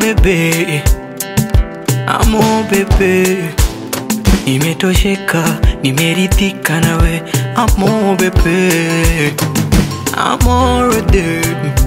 bebe, amo bebe, nimetosheka, nimeridhika nawe, amo bebe, amore de,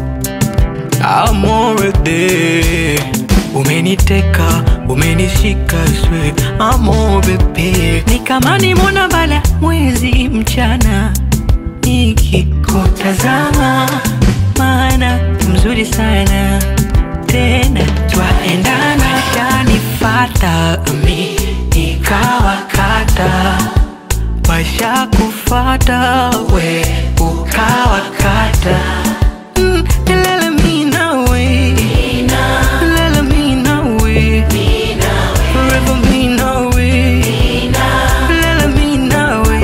amore de, umeniteka, umenishika swe, amo bebe, ni kama nimona bala mwezi mchana nikikutazama, maana mzuri sana tena twaendana, shanifata mi nikawakata, washa kufata we ukawakata Mm, lele mi nawe. Lele mi nawe. Forever mi nawe. Lele mi nawe.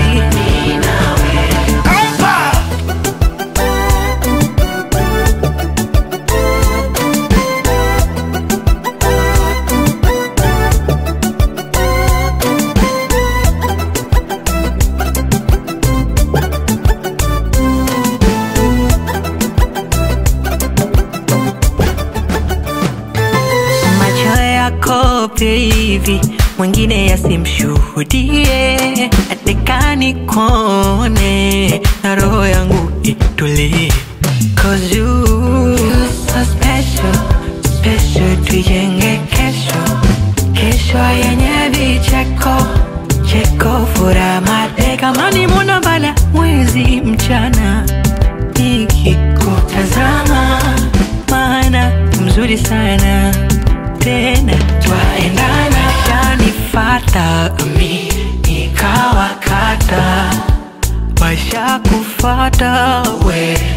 macho yako baby, mwingine yasimshuhudie, atekani kone na roho yangu itulie, cause you you're so special, special, tuijenge kesho, kesho yenye vicheko cheko, furaha mate, kama ni mwana bala mwezi mchana nikikutazama, maana mzuri sana tena twaendana, shanifata mi nikawakata, washa kufata we